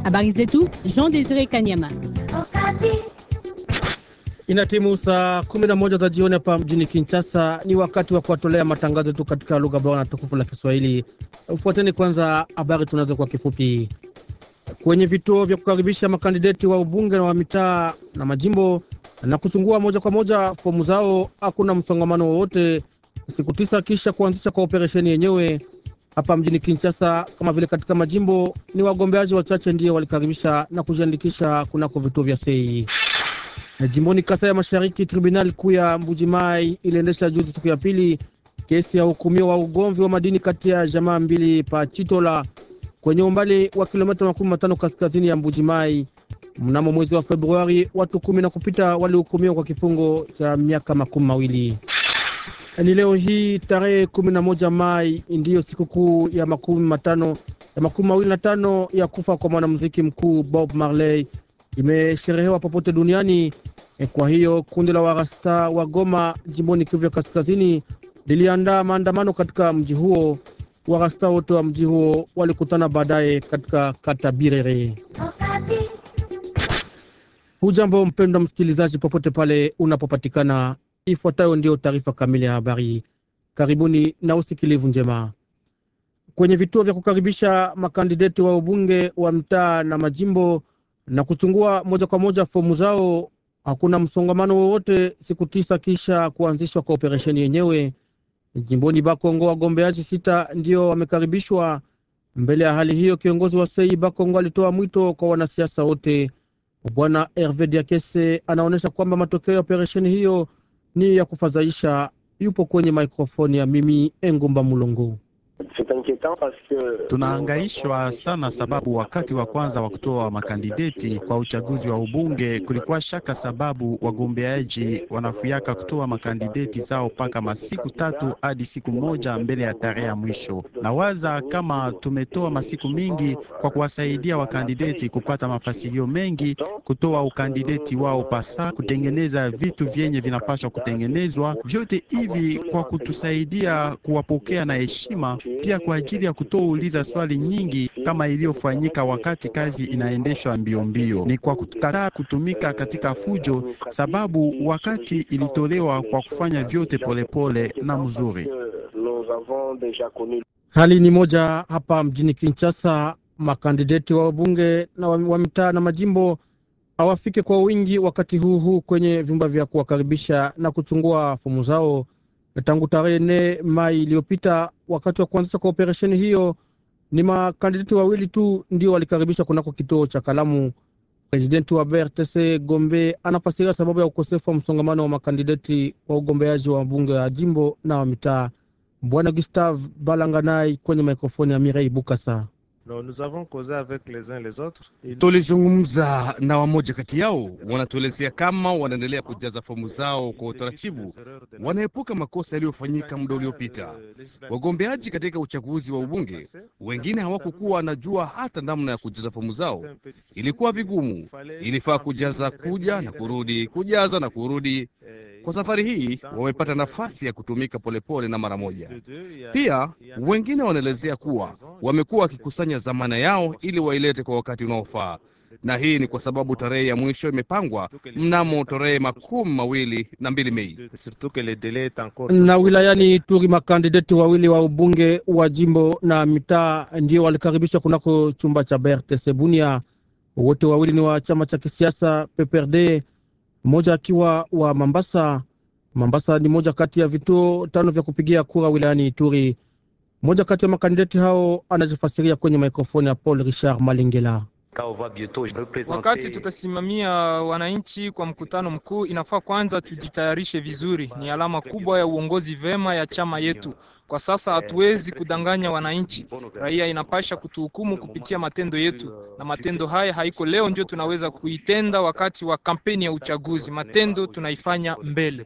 Habari zetu Jean Desire Kanyama. Ina timu saa kumi na moja za jioni hapa mjini Kinshasa. Ni wakati wa kuwatolea matangazo yetu katika lugha bora na tukufu la Kiswahili. Fuateni kwanza habari tunazo kwa kifupi. Kwenye vituo vya kukaribisha makandideti wa ubunge na wa mitaa na majimbo na kuchungua moja kwa moja fomu zao, hakuna msongamano wowote, siku tisa kisha kuanzisha kwa operesheni yenyewe hapa mjini Kinshasa. Kama vile katika majimbo, ni wagombeaji wachache ndiyo walikaribisha na kujiandikisha kunako vituo vya sei. Jimboni Kasai ya Mashariki, tribunali kuu ya Mbujimai iliendesha juzi siku ya pili kesi ya hukumio wa ugomvi wa madini kati ya jamaa mbili pa Chitola kwenye umbali wa kilomita makumi matano kaskazini ya Mbujimai. Mnamo mwezi wa Februari, watu kumi na kupita walihukumiwa kwa kifungo cha miaka makumi mawili. Ni leo hii tarehe kumi na moja Mai ndiyo sikukuu ya makumi matano ya makumi mawili na tano ya kufa kwa mwanamuziki mkuu Bob Marley imesherehewa popote duniani. Kwa hiyo kundi la warasta wa Goma jimboni Kivu ya kaskazini liliandaa maandamano katika mji huo. Warasta wote wa mji huo walikutana baadaye katika kata Birere. Hujambo mpendwa msikilizaji, popote pale unapopatikana, ifuatayo ndiyo taarifa kamili ya habari. Karibuni na usikilivu njema. Kwenye vituo vya kukaribisha makandideti wa ubunge wa mtaa na majimbo na kuchungua moja kwa moja fomu zao, hakuna msongamano wowote, siku tisa kisha kuanzishwa kwa operesheni yenyewe. Jimboni Bakongo, wagombeaji sita ndio wamekaribishwa. Mbele ya hali hiyo, kiongozi wa sei Bakongo alitoa mwito kwa wanasiasa wote. Bwana Herve Diakese anaonyesha kwamba matokeo ya operesheni hiyo ni ya kufadhaisha. Yupo kwenye mikrofoni ya mimi Engumba Mulongo. Tunahangaishwa sana sababu wakati wa kwanza wa kutoa makandideti kwa uchaguzi wa ubunge kulikuwa shaka, sababu wagombeaji wanafuyaka kutoa makandideti zao mpaka masiku tatu hadi siku moja mbele ya tarehe ya mwisho. Na waza kama tumetoa masiku mingi kwa kuwasaidia wakandideti kupata mafasilio mengi, kutoa ukandideti wao pasa, kutengeneza vitu vyenye vinapaswa kutengenezwa, vyote hivi kwa kutusaidia kuwapokea na heshima pia kwa ajili ya kutouliza swali nyingi kama iliyofanyika wakati kazi inaendeshwa mbio mbio. Ni kwa kukataa kutumika katika fujo, sababu wakati ilitolewa kwa kufanya vyote polepole pole na mzuri. Hali ni moja hapa mjini Kinshasa. Makandideti wa bunge na wa mitaa na majimbo hawafike kwa wingi wakati huu huu kwenye vyumba vya kuwakaribisha na kuchungua fomu zao tangu tarehe nne Mai iliyopita. Wakati wa kuanzisha kwa operesheni hiyo, ni makandideti wawili tu ndio walikaribishwa kunako kituo cha Kalamu. Presidenti wa BRTC Gombe anafasiria sababu ya ukosefu wa msongamano wa makandideti wa ugombeaji wa bunge ya jimbo na wa mitaa. Bwana Gustave Balanganai kwenye mikrofoni ya Mirei Bukasa. Tulizungumza na wamoja kati yao, wanatuelezea kama wanaendelea kujaza fomu zao kwa utaratibu, wanaepuka makosa yaliyofanyika muda uliopita. Wagombeaji katika uchaguzi wa ubunge wengine hawakukuwa wanajua hata namna ya kujaza fomu zao, ilikuwa vigumu, ilifaa kujaza kuja na kurudi, kujaza na kurudi. Kwa safari hii wamepata nafasi ya kutumika polepole na mara moja. Pia wengine wanaelezea kuwa wamekuwa wakikusanya dhamana yao ili wailete kwa wakati unaofaa, na hii ni kwa sababu tarehe ya mwisho imepangwa mnamo tarehe makumi mawili na mbili Mei. Na wilayani Ituri, makandideti wawili wa ubunge wa jimbo na mitaa ndio walikaribishwa kunako chumba cha BRTC Bunia. Wote wawili ni wa chama cha kisiasa PPRD, mmoja akiwa wa Mambasa. Mambasa ni moja kati ya vituo tano vya kupigia kura wilayani Ituri. Mmoja kati ya makandideti hao anajifasiria kwenye mikrofoni ya Paul Richard Malingela. Wakati tutasimamia wananchi kwa mkutano mkuu, inafaa kwanza tujitayarishe vizuri. Ni alama kubwa ya uongozi vema ya chama yetu. Kwa sasa hatuwezi kudanganya wananchi. Raia inapasha kutuhukumu kupitia matendo yetu, na matendo haya haiko leo ndio tunaweza kuitenda wakati wa kampeni ya uchaguzi. Matendo tunaifanya mbele.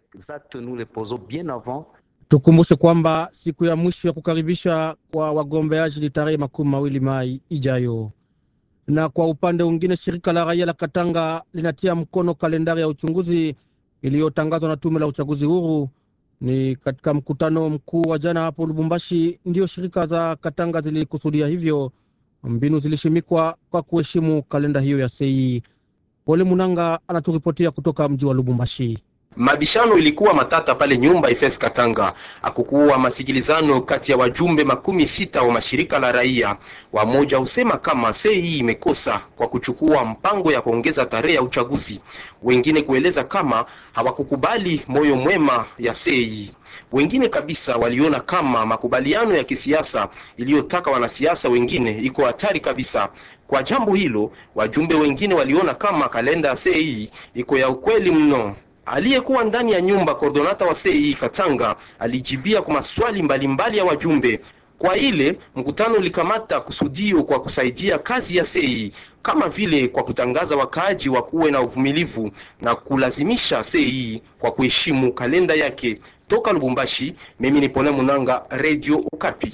Tukumbushe kwamba siku ya mwisho ya kukaribisha kwa wagombeaji ni tarehe makumi mawili Mai ijayo. Na kwa upande mwingine, shirika la raia la Katanga linatia mkono kalendari ya uchunguzi iliyotangazwa na tume la uchaguzi huru. Ni katika mkutano mkuu wa jana hapo Lubumbashi, ndiyo shirika za Katanga zilikusudia hivyo. mbinu zilishimikwa kwa kuheshimu kalenda hiyo ya sei. Pole Munanga anaturipotia kutoka mji wa Lubumbashi. Mabishano ilikuwa matata pale nyumba Ifes Katanga. Hakukuwa masikilizano kati ya wajumbe makumi sita wa mashirika la raia. Wamoja husema kama sei imekosa kwa kuchukua mpango ya kuongeza tarehe ya uchaguzi, wengine kueleza kama hawakukubali moyo mwema ya sei. Wengine kabisa waliona kama makubaliano ya kisiasa iliyotaka wanasiasa wengine iko hatari kabisa. Kwa jambo hilo, wajumbe wengine waliona kama kalenda ya sei iko ya ukweli mno. Aliyekuwa ndani ya nyumba kordonata wa sei Katanga alijibia kwa maswali mbalimbali ya wajumbe. Kwa ile mkutano ulikamata kusudio kwa kusaidia kazi ya sei, kama vile kwa kutangaza wakaaji wakuwe na uvumilivu na kulazimisha sei kwa kuheshimu kalenda yake. Toka Lubumbashi, mimi ni Pole Munanga, Radio Okapi.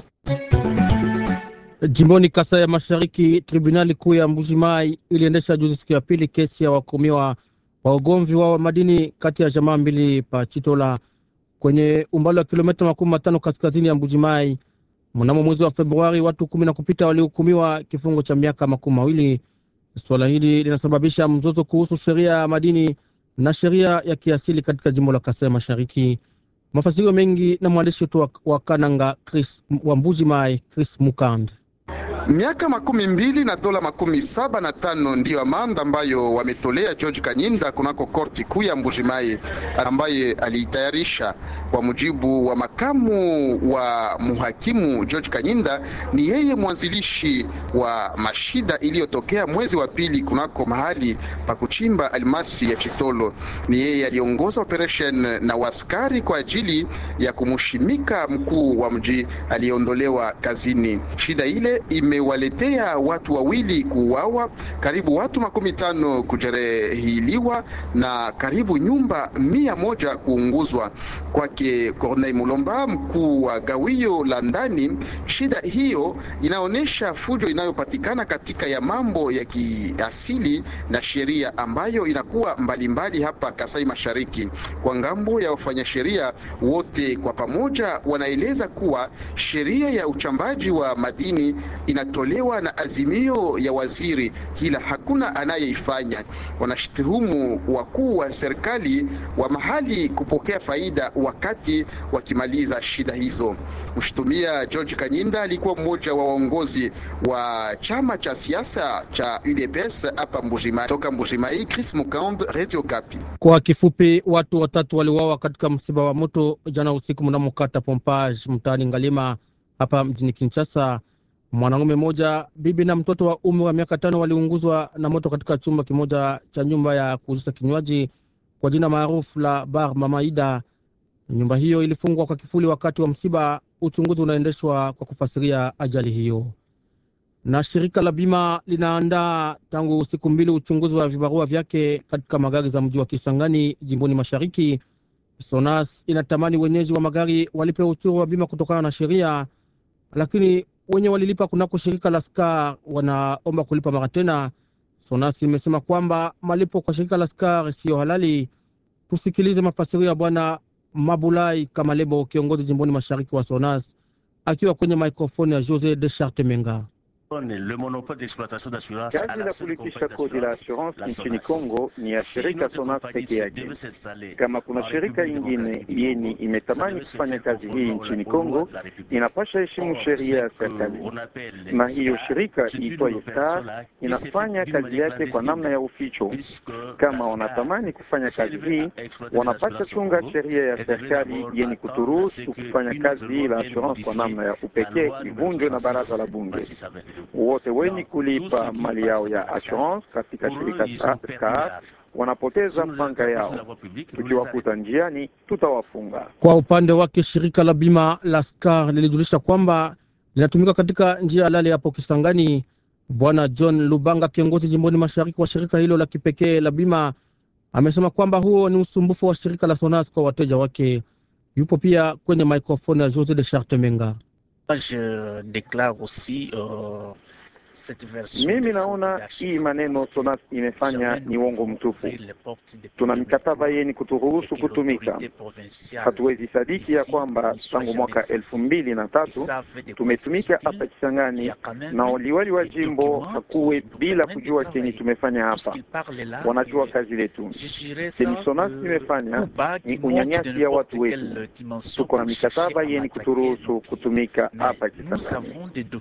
Jimboni Kasai ya Mashariki, tribunali kuu ya Mbujimai iliendesha juzi siku ya pili kesi ya wahukumiwa wa ugomvi wa madini kati ya jamaa mbili pa Chitola kwenye umbali wa kilomita makumi matano kaskazini ya Mbujimai. Mnamo mwezi wa Februari, watu kumi na kupita walihukumiwa kifungo cha miaka makumi mawili. Suala hili linasababisha mzozo kuhusu sheria ya madini na sheria ya kiasili katika jimbo la Kasai Mashariki. Mafasirio mengi na mwandishi wetu wa Kananga Chris, wa Mbujimai Chris Mukand. Miaka makumi mbili na dola makumi saba na tano ndiyo amanda ambayo wametolea George Kanyinda kunako korti kuu ya Mbujimai, ambaye aliitayarisha kwa mujibu wa makamu wa muhakimu George Kanyinda. Ni yeye mwanzilishi wa mashida iliyotokea mwezi wa pili kunako mahali pa kuchimba almasi ya Chitolo. Ni yeye aliongoza operation na waskari kwa ajili ya kumushimika mkuu wa mji aliyeondolewa kazini. Shida ile imewaletea watu wawili kuuawa, karibu watu makumi tano kujerehiliwa na karibu nyumba mia moja kuunguzwa. Kwake Corneille Mulomba, mkuu wa gawio la ndani, shida hiyo inaonyesha fujo inayopatikana katika ya mambo ya kiasili na sheria ambayo inakuwa mbalimbali mbali hapa Kasai Mashariki. Kwa ngambo ya wafanyasheria wote kwa pamoja wanaeleza kuwa sheria ya uchambaji wa madini inatolewa na azimio ya waziri, ila hakuna anayeifanya. Wanashtuhumu wakuu wa serikali wa mahali kupokea faida wakati wakimaliza shida hizo. Mshutumia George Kanyinda alikuwa mmoja wa waongozi wa chama cha siasa cha UDPS hapa Mbujimai. Toka Mbujimai, Chris Mukand, Radio Kapi. Kwa kifupi, watu watatu waliuawa katika msiba wa moto jana usiku mnamo kata Pompage mtaani Ngalima hapa mjini Kinshasa. Mwanaume mmoja, bibi na mtoto wa umri wa miaka tano waliunguzwa na moto katika chumba kimoja cha nyumba ya kuuzisha kinywaji kwa jina maarufu la Bar Mamaida. Nyumba hiyo ilifungwa kwa kifuli wakati wa msiba. Uchunguzi unaendeshwa kwa kufasiria ajali hiyo. Na shirika la bima linaandaa tangu siku mbili uchunguzi wa vibarua vyake katika magari za mji wa Kisangani jimboni mashariki. Sonas inatamani wenyeji wa magari walipe ushuru wa bima kutokana na sheria, lakini wenye walilipa kunako shirika la Skar wanaomba kulipa mara tena. Sonas imesema kwamba malipo kwa shirika la Skar siyo halali. Tusikilize mafasirio ya Bwana Mabulai Kamalebo, kiongozi jimboni mashariki wa Sonas, akiwa kwenye mikrofoni ya Jose de Charte Menga. Kazi la kulipisha kodi la assurance nchini Kongo ni ya shirika Sonas peke yake. Kama kuna shirika ingine yeni imetamani kufanya kazi hii nchini Kongo, inapasha heshimu sheria ya serikali, na hiyo shirika iitwaye Star inafanya kazi yake kwa namna ya uficho. Kama wanatamani kufanya kazi hii, wanapasha chunga sheria ya serikali yeni kuturuhusu kufanya kazi hii la assurance kwa namna ya upekee, ivunjwe na baraza la bunge wote wenye kulipa mali yao ya assurance katika shirika SCAR wanapoteza mpanga yao. Tukiwakuta njiani, tutawafunga. Kwa upande wake, shirika la bima la SCAR lilijulisha kwamba linatumika katika njia halali hapo Kisangani. Bwana John Lubanga, kiongozi jimboni mashariki wa shirika hilo la kipekee la bima, amesema kwamba huo ni usumbufu wa shirika la Sonas kwa wateja wake. Yupo pia kwenye mikrofoni ya Jose de Charte Menga. Je déclare aussi euh, Mimi naona hii maneno SONAS imefanya ni uongo mtupu. Tuna mikataba yeni kuturuhusu kutumika. Hatuwezi sadiki ya kwamba tangu mwaka elfu mbili na tatu tumetumika hapa Kisangani na waliwali wa jimbo hakuwe bila kujua chenye tumefanya hapa. Wanajua kazi letu. Chenye SONAS imefanya ni unyanyasi ya watu wetu. Tuko na mikataba yeni kuturuhusu kutumika hapa Kisangani.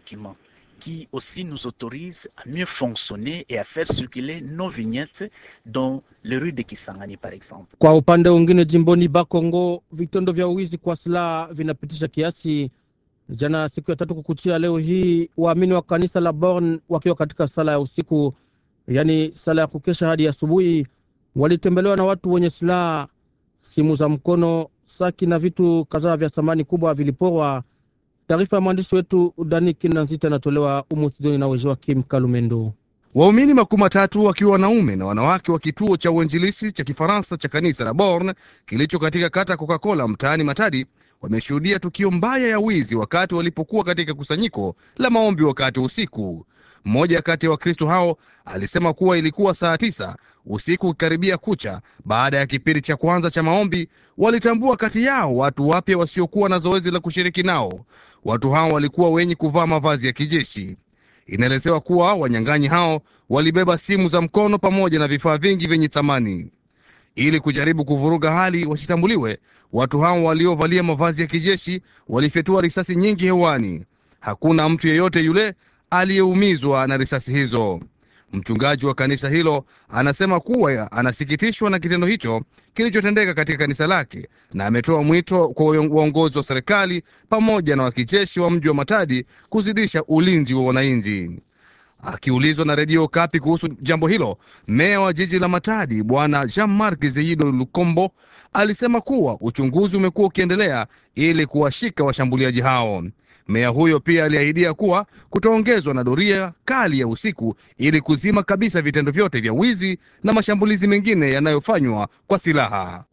qui aussi nous autorise à mieux fonctionner et à faire circuler nos vignettes dans les rues de Kisangani par exemple. Kwa upande mwingine, jimboni Bakongo, vitendo vya uwizi kwa silaha vinapitisha kiasi. Jana siku ya tatu kukuchia leo hii, waamini wa kanisa la Born wakiwa katika sala ya usiku, yaani sala ya kukesha hadi asubuhi, walitembelewa na watu wenye silaha. Simu za mkono, saki na vitu kadhaa vya thamani kubwa viliporwa. Taarifa ya mwandishi wetu Dani Kinanzita inatolewa Umusidoni na Wejoa Kim Kalumendo. Waumini makumi matatu wakiwa wanaume na wanawake wa kituo cha uinjilisi cha Kifaransa cha kanisa la Born kilicho katika kata Coca-Cola mtaani Matadi wameshuhudia tukio mbaya ya wizi wakati walipokuwa katika kusanyiko la maombi wakati wa usiku. Mmoja kati ya Wakristo hao alisema kuwa ilikuwa saa tisa usiku ukikaribia kucha. Baada ya kipindi cha kwanza cha maombi, walitambua kati yao watu wapya wasiokuwa na zoezi la kushiriki nao. Watu hao walikuwa wenye kuvaa mavazi ya kijeshi. Inaelezewa kuwa wanyang'anyi hao walibeba simu za mkono pamoja na vifaa vingi vyenye thamani. Ili kujaribu kuvuruga hali wasitambuliwe, watu hao waliovalia mavazi ya kijeshi walifyatua risasi nyingi hewani. Hakuna mtu yeyote yule aliyeumizwa na risasi hizo. Mchungaji wa kanisa hilo anasema kuwa anasikitishwa na kitendo hicho kilichotendeka katika kanisa lake, na ametoa mwito kwa uongozi wa serikali pamoja na wakijeshi wa mji wa Matadi kuzidisha ulinzi wa wananchi. Akiulizwa na redio Kapi kuhusu jambo hilo, meya wa jiji la Matadi bwana Jean Marc Zeido Lukombo alisema kuwa uchunguzi umekuwa ukiendelea ili kuwashika washambuliaji hao. Meya huyo pia aliahidia kuwa kutaongezwa na doria kali ya usiku ili kuzima kabisa vitendo vyote vya wizi na mashambulizi mengine yanayofanywa kwa silaha.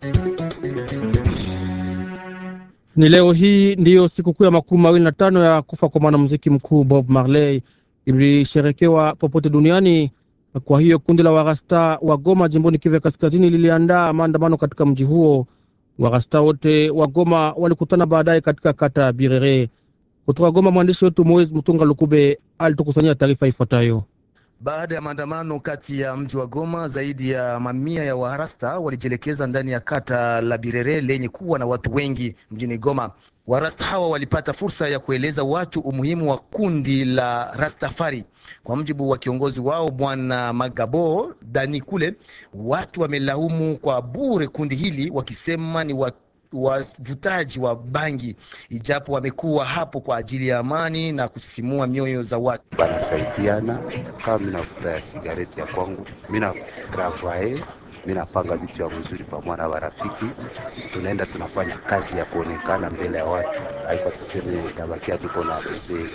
Ni leo hii ndiyo sikukuu ya makumi mawili na tano ya kufa kwa mwanamuziki mkuu Bob Marley ilisherekewa popote duniani. Kwa hiyo kundi la Warasta wa Goma jimboni Kivu Kaskazini liliandaa maandamano katika mji huo. Warasta wote wa Goma walikutana baadaye katika kata ya Birere. Kutoka Goma, mwandishi wetu Moise Mutunga Lukube alitukusanyia taarifa ifuatayo. Baada ya maandamano kati ya mji wa Goma, zaidi ya mamia ya Warasta walijielekeza ndani ya kata la Birere lenye kuwa na watu wengi mjini Goma. Warasta hawa walipata fursa ya kueleza watu umuhimu wa kundi la Rastafari. Kwa mjibu wa kiongozi wao Bwana Magabo Dani Kule, watu wamelaumu kwa bure kundi hili wakisema ni watu wavutaji wa bangi, ijapo wamekuwa hapo kwa ajili ya amani na kusisimua mioyo za watu. Banasaidiana kama mi navuta ya sigareti ya kwangu, mi na travaye, mi napanga vitu ya mzuri pamoja na warafiki, tunaenda tunafanya kazi ya kuonekana mbele ya watu, haiko siseme tabakia tuko na bebe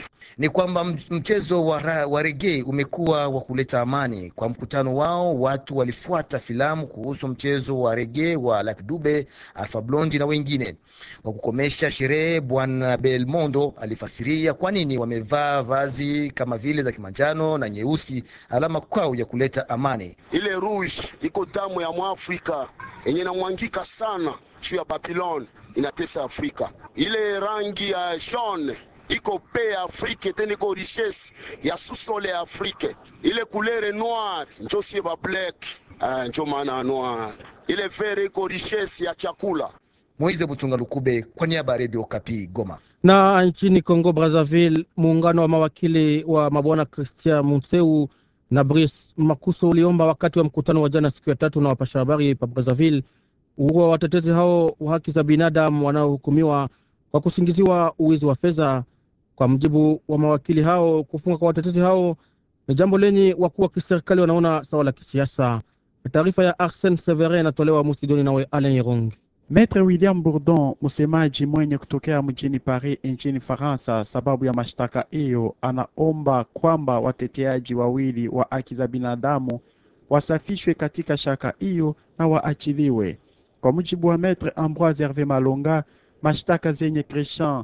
ni kwamba mchezo wa, wa rege umekuwa wa kuleta amani. Kwa mkutano wao, watu walifuata filamu kuhusu mchezo wa rege wa Lucky Dube, Alpha Blondy na wengine. Kwa kukomesha sherehe, Bwana Belmondo alifasiria kwa nini wamevaa vazi kama vile za kimanjano na nyeusi, alama kwao ya kuleta amani. Ile rouge iko damu ya Mwafrika yenye namwangika sana juu ya Babylon, inatesa Afrika. Ile rangi ya jaune iko pe Afrique tena iko richesse ya susole ya Afrique. Ile couleur noire njo sie ba black uh, njo maana noir. Ile vert iko richesse ya chakula. Moize Butunga Lukube kwa niaba ya Radio Kapi Goma. Na nchini Congo Brazzaville, muungano wa mawakili wa mabwana Christian Munseu na Brice Makuso uliomba wakati wa mkutano wa jana siku ya tatu na wapasha habari pa Brazzaville uhuru wa watetezi hao wa haki za binadamu wanaohukumiwa kwa kusingiziwa uwizi wa fedha. Kwa mjibu wa mawakili hao, kufunga kwa watetezi hao ni jambo lenye wakuu wa kiserikali wanaona sawa la kisiasa. Taarifa ya Arsene Severin inatolewa Musidoni nawe Alain Irong. Maitre William Bourdon, msemaji mwenye kutokea mjini Paris nchini Faransa, sababu ya mashtaka hiyo, anaomba kwamba wateteaji wawili wa haki za binadamu wasafishwe katika shaka hiyo na waachiliwe. Kwa mujibu wa Maitre Ambroise Herve Malonga, mashtaka zenye Christian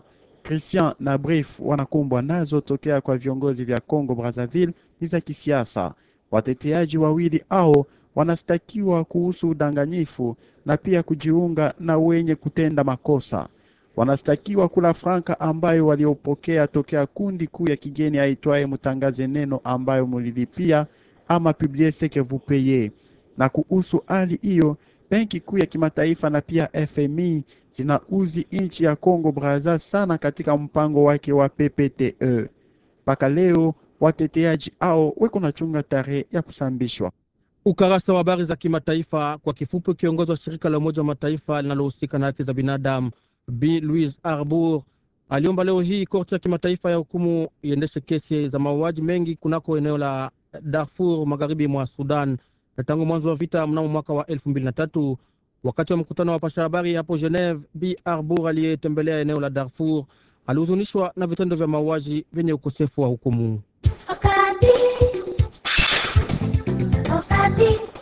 Christian na Brief wanakumbwa nazo tokea kwa viongozi vya Congo Brazzaville ni za kisiasa. Wateteaji wawili hao wanastakiwa kuhusu udanganyifu na pia kujiunga na wenye kutenda makosa. Wanastakiwa kula franka ambayo waliopokea tokea kundi kuu ya kigeni aitwaye Mutangaze Neno ambayo mulilipia ama publier ce que vous payez. Na kuhusu hali hiyo, benki kuu ya kimataifa na pia FMI zinauzi nchi ya Congo Brazza sana katika mpango wake wa PPTE. Mpaka leo wateteaji hao weko na chunga tarehe ya kusambishwa. Ukarasa wa habari za kimataifa kwa kifupi, kiongozi wa shirika la Umoja wa Mataifa linalohusika na haki za binadamu Bi Louise Arbour aliomba leo hii korti ya kimataifa ya hukumu iendeshe kesi za mauaji mengi kunako eneo la Darfur magharibi mwa Sudan na tangu mwanzo wa vita mnamo mwaka wa elfu mbili na tatu. Wakati wa mkutano wa pasha habari hapo Geneve, Bi Arbour aliyetembelea eneo la Darfur alihuzunishwa na vitendo vya mauaji vyenye ukosefu wa hukumu. Okapi. Okapi.